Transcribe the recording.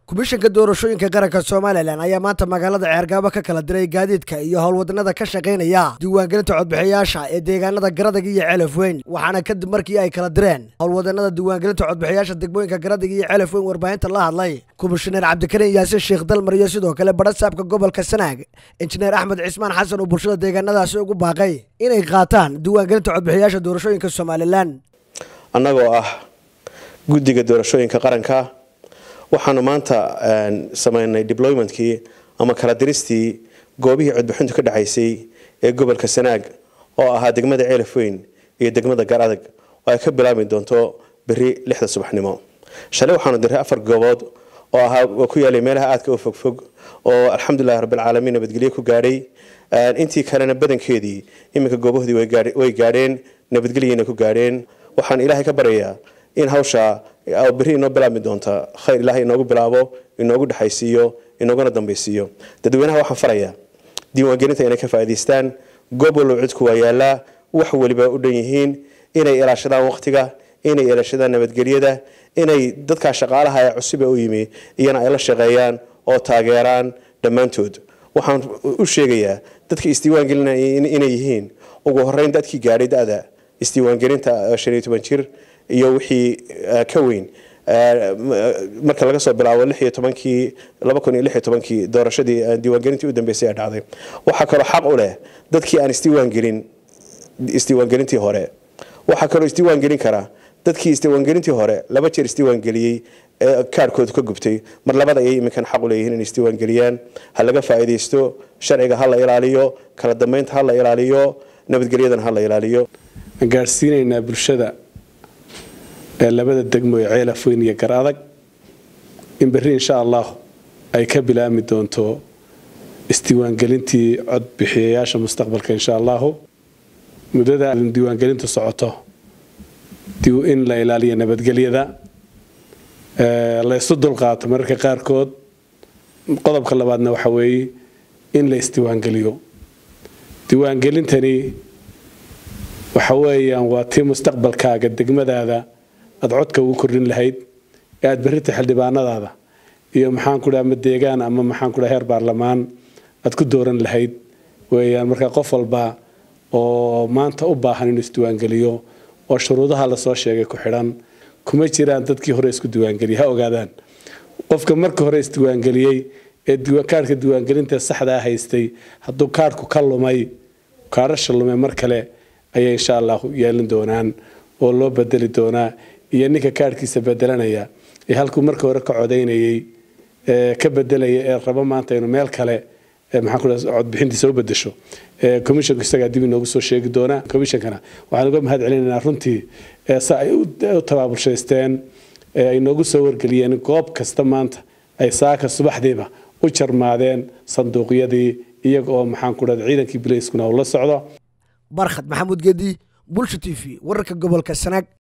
komishanka doorashooyinka qaranka somalilan ayaa maanta magaalada ceergaabo ka kala diray gaadiidka iyo howlwadanada ka shaqaynaya diiwaangelinta codbixiyaasha ee deegaanada garadag iyo celaf weyn waxaana kadib markii ay kala direen howlwadanada diiwaangelinta codbixiyaasha degmooyinka garadag iyo celaf weyn warbaahinta la hadlay komishaneer cabdikariin yaasin sheekh dalmar iyo sidoo kale badhasaabka gobolka sanaag injineer axmed cismaan xasan oo bulshada deegaanadaasi ugu baaqay inay qaataan diiwaangelinta codbixiyaasha doorashooyinka somalilan annagoo ah guddiga doorashooyinka qaranka waxaanu maanta sameynay deploymentkii ama kala diristii goobihii codbixintu ka dhacaysay ee gobolka sanaag oo ahaa degmada ceelaf weyn iyo degmada garadag oo ay ka bilaabmi doonto beri lixda subaxnimo shalay waxaanu diray afar goobood oo ahaa oo ku yaalay meelaha aadka u fogfog oo alxamdulilahi rabbilcaalamiin nabadgelyo ku gaadhay intii kalena badankeedii iminka goobahoodii way gaadheen nabadgelyana ku gaadheen waxaan ilaahay ka baryayaa in hawsha beri inoo bilaabmi doonta khayr ilaahay inoogu bilaabo inoogu dhexaysiiyo inooguna dambaysiiyo dadweynaha waxaan farayaa diiwaangelinta inay ka faa'idaystaan goob wallow cidku waa yaallaa wax weliba u dhan yihiin inay ilaashadaan waqtiga inay ilaashadaan nabadgelyada inay dadkaa shaqaalaha ee cusub ee u yimi iyana ay la shaqeeyaan oo taageeraan dhammaantood waxaan u sheegayaa dadka isdiiwaangelinaya inay yihiin ugu horeyn dadkii gaadhay da-da isdiiwaangelinta shan iyo toban jir iyo wixii ka weyn marka laga soo bilaabo lix iyo tobankii laba kun iyo lix iyo tobankii doorashadii diiwaangelintii u dambeysay ee dhacday waxaa kaloo xaq u leh dadkii aan isdiiwaangelin isdiiwaangelintii hore waxaa kaloo isdiiwaangelin kara dadkii isdiiwaangelintii hore laba jeer isdiiwaangeliyey ee kaarhkoodu ka gubtay mar labada ayay iminkan xaq u leeyihiin inay isdiiwaangeliyaan ha laga faa'iidaysto sharciga ha la ilaaliyo kala dambeynta ha la ilaaliyo nabadgelyadana ha la ilaaliyo gaadhsiinaynaa bulshada ee labada degmo ee ceelaf weyn iyo gar adag in berri insha allah ay ka bilaabmi doonto isdiiwaangelintii codbixiyayaasha mustaqbalka insha allahu muddada diiwaangelintu socoto in la ilaaliyo nabadgelyada la isu dulqaato mararka qaarkood qodobka labaadna waxa weeye in la isdiiwaangeliyo diiwaangelintani waxa weeyaan waa tii mustaqbalkaaga degmadaada aad codka ugu kordhin lahayd ee aad berrita xildhibaanadaada iyo maxaan ku dhaha ama deegaan ama maxaan ku dhaha heer baarlamaan aad ku dooran lahayd weeyaan marka qof walba oo maanta u baahan inuu isdiiwaangeliyo oo shuruudaha lasoo sheegay ku xidhan kuma jiraan dadkii hore isku diiwaangeliyay ha ogaadaan qofka marka hore isdiiwaangeliyey ee kaarhka diiwaangelinta saxdaa haystay hadduu kaarhku ka lumay kaarasha lumay mar kale ayay insha allahu yeelin doonaan oo loo bedeli doonaa iyo ninka kaarhkiisa bedelanaya ee halkuu marka hore ka codaynayey ka bedelaya ee rabo maanta inuu meel kale maxaan ku dhaha codbixintiisa u bedesho commissionku isagaa dib inoogu soo sheegi doonaa commissionkana waxaan uga mahad celinaynaa runtii sa ay u tabaabulshaysteen ay noogu soo wargeliyeen goob kasta maanta ay saaka subaxdiiba u jarmaadeen sanduuqyadii iyaga oo maxaan ku dhahda ciidankii bilayskuna uu la socdo barkhad maxamuud gedi bulsha t v wararka gobolka sanaag